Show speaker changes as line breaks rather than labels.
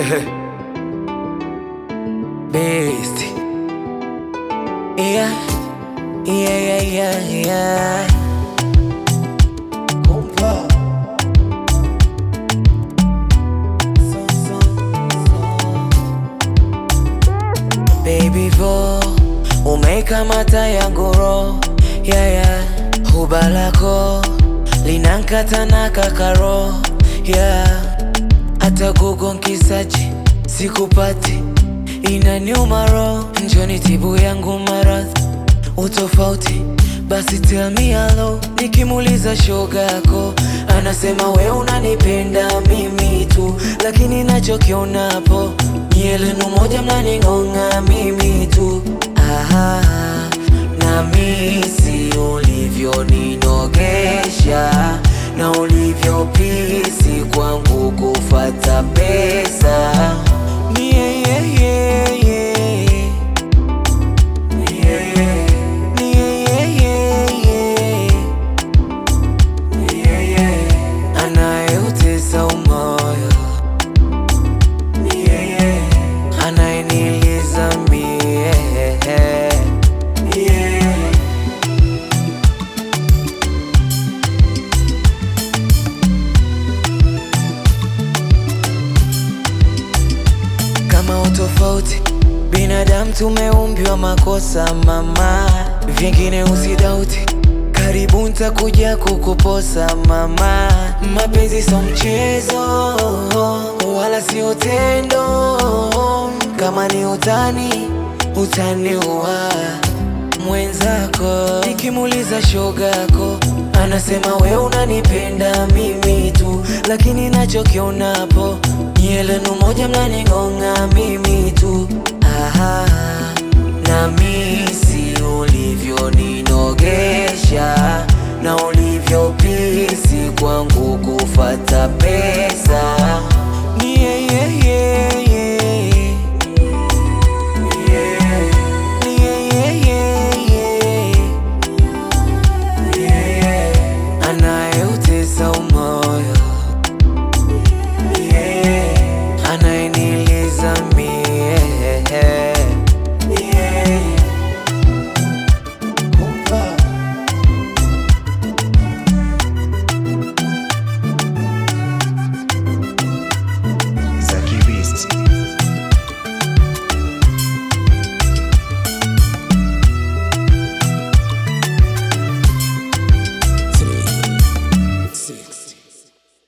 Beast. Yeah, yeah, yeah, yeah, yeah. Kumpa. So, so, so. Baby vo umeikamata yangu roho yeah, yeah. Huba lako linankata na kakaro yeah. Hata Google nkisachi sikupati, inaniuma roho. Njoni tibu yangu maradhi utofauti, basi tell me hello. Nikimuuliza shoga yako anasema we unanipenda mimi tu, lakini nachokionapo nyie lenu moja mnaning'ong'a mimi tu. Aha, na misi ulivyoninogesha na ulivyopisi kwangu kufata pesa yeah, yeah, yeah, yeah. Yeah, yeah. Yeah, yeah, yeah, yeah. Yeah, yeah. Anayeutesa umoyo Yeah, yeah. anayeniliza mie Yeah. kama utofauti binadamu tumeumbiwa makosa mama, vingine usidauti, karibu ntakuja kukuposa mama. Mapenzi so mchezo wala si utendo, kama ni utani utaniua mwenzako. Nikimuuliza shoga yako anasema we unanipenda mimi tu, lakini nachokionapo nyie lenu moja mnaning'ong'a mimi tu. Aha, na misi ulivyoninogesha na ulivyopisi kwangu kufata pesa